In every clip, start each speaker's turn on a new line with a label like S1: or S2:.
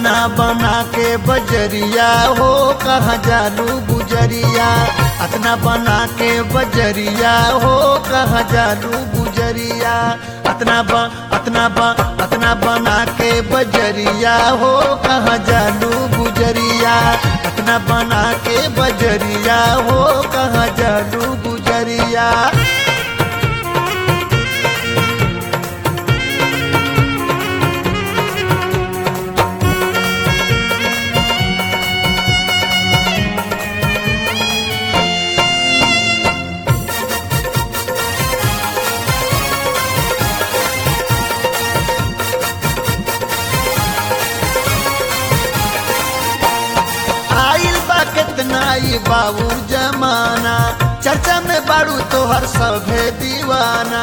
S1: अतना बना के बजरिया हो कहाँ जालू गुजरिया अतना बना के बजरिया हो कहाँ जालू गुजरिया अतना ब अतना ब अतना बना के बजरिया हो कहाँ जालू गुजरिया अतना बना के बजरिया हो कहाँ जालू गुजरिया आइल बा कितना ई बाबू जमाना चर्चा में बारू तोहर सभे दीवाना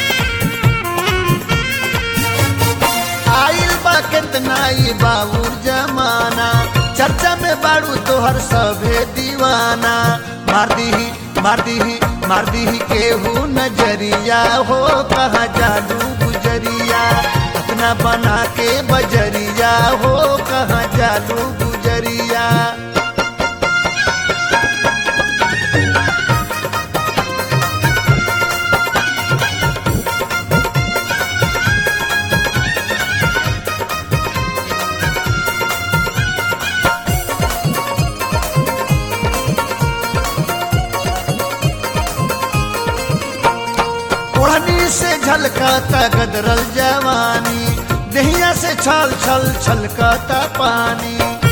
S1: आइल बा कितना ई बाबू जमाना चर्चा में बारू तोहर सभे दीवाना मार दीही मार दीही मार दीही केहू नजरिया हो कहाँ जालू गुजरिया अपना बना के बजरिया हो कहाँ जालू गुजरिया ओढ़नी से झलकाता गदरल जवानी दहिया से छल छल छलकाता पानी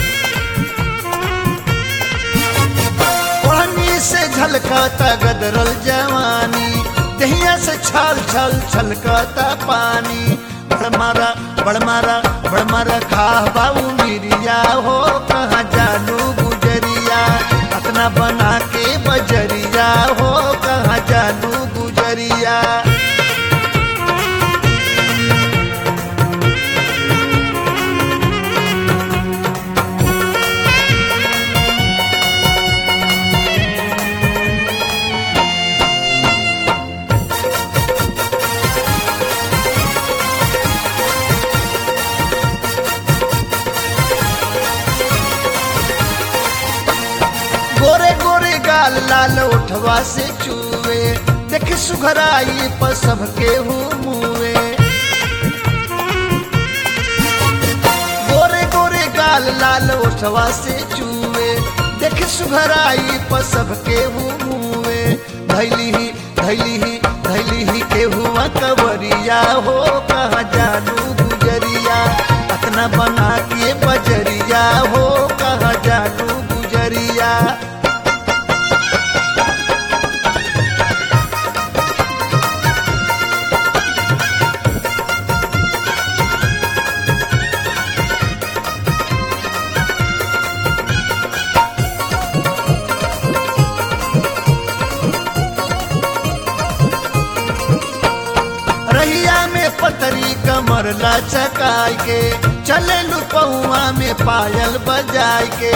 S1: ओढ़नी से झलकाता गदरल जवानी दहिया से छल छल छलकाता पानी बड़मारा बड़मारा बड़मारा खा बाबू मिरिया हो कहाँ जालू गुजरिया अपना बना के बजरिया हो कहाँ जालू गुजरिया गोरे गोरे गाल लाल उठवा से चूवे देख सुघराई पर सबके हूँ मुए गोरे गोरे गाल लाल उठवा से चूवे देख सुघराई पर सबके हूँ मुए धैली ही धैली ही धैली ही के हुआ कवरिया हो कहाँ जानू गुजरिया अतना बना के बजरिया हो कहाँ जानू गुजरिया रहिया में पतरी कमर लचकाय के चले लुपहुआ में पायल बजाय के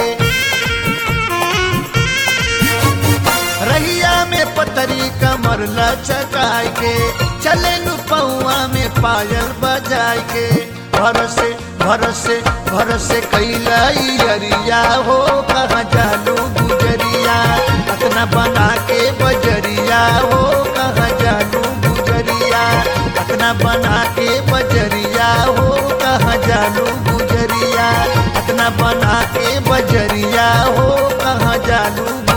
S1: रहिया में पतरी कमर लचकाय के चले लुपहुआ में पायल बजाय के भरोसे भरोसे भरोसे कैलाई अरिया हो कहाँ जालू गुजरिया अतना बना के बजरिया हो कहाँ जालू गुजरिया अतना बना के बजरिया हो कहाँ जालू गुजरिया अतना बना के बजरिया हो कहाँ जालू